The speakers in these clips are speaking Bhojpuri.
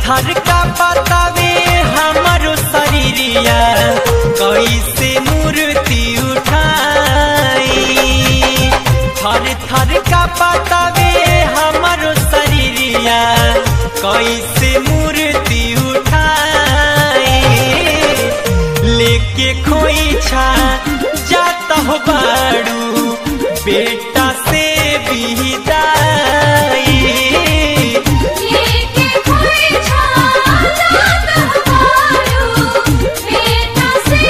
थर का बतावे हमारो शरीरिया कैसे मूर्ति उठाई थर थर का बतावे हमारो शरीरिया कैसे मूर्ति उठाई लेके खोइछा जाता हो बाड़ू बेटा से बिदाई लेके कोई छाता मारू बेटा से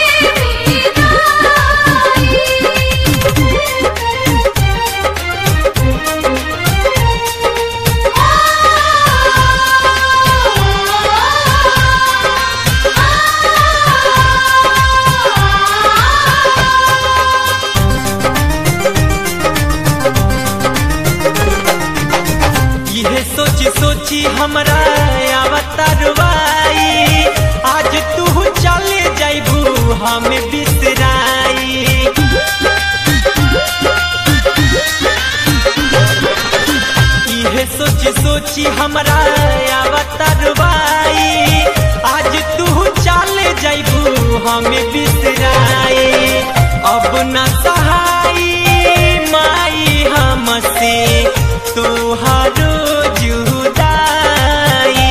यह सोची सोची हमरा अवतारवाई आज तू चले जाइबू हम बिसराई यह सोची सोची हमरा अवतारवाई आज तू चले जाइबू हम बिसराई अब न सहाई माई हमसे तुहारो जुदाई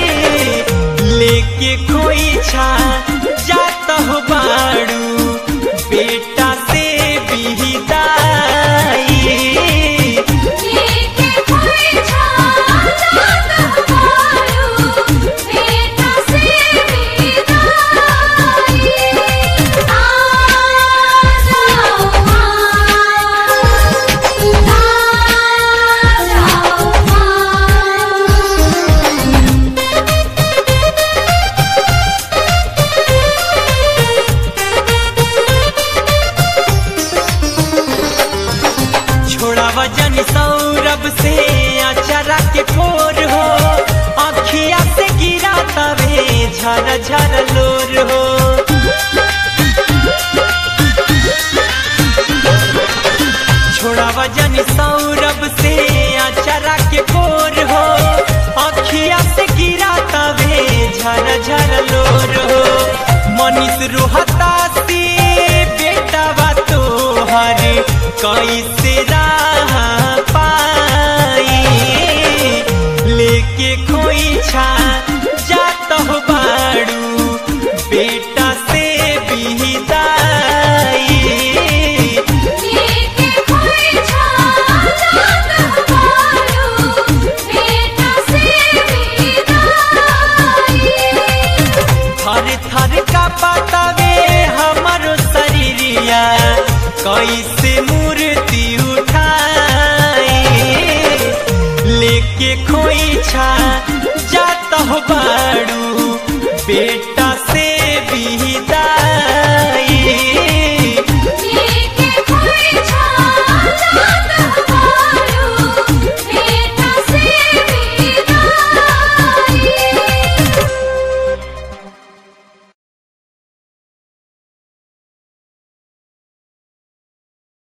लेके कोई छा जाता हो बाड़ू बेटा से बिदाई लेके कोई छाता मारू बेटा से विदाई आ जाओ मां आ जाओ मां छोड़ा वजन सौरभ से अचरा के फोर हो अखिया से गिरा तवे झर झर लोर हो छोड़ा वजन सौरभ से अचरा के फोर हो अखिया से गिरा तवे झर झर लोर हो मनीष रोहता से बेटा बा तोहर कैसे राह पाई लेके खोई छा जात हो बाड़ू बेटा से बिदाई लेके कोई छाता मारू बेटा से विदाई थर थर का बतावे हमारो शरीरिया कैसे मूर्ति उठाई लेके खोई छा जाता हो बाड़ू बेटा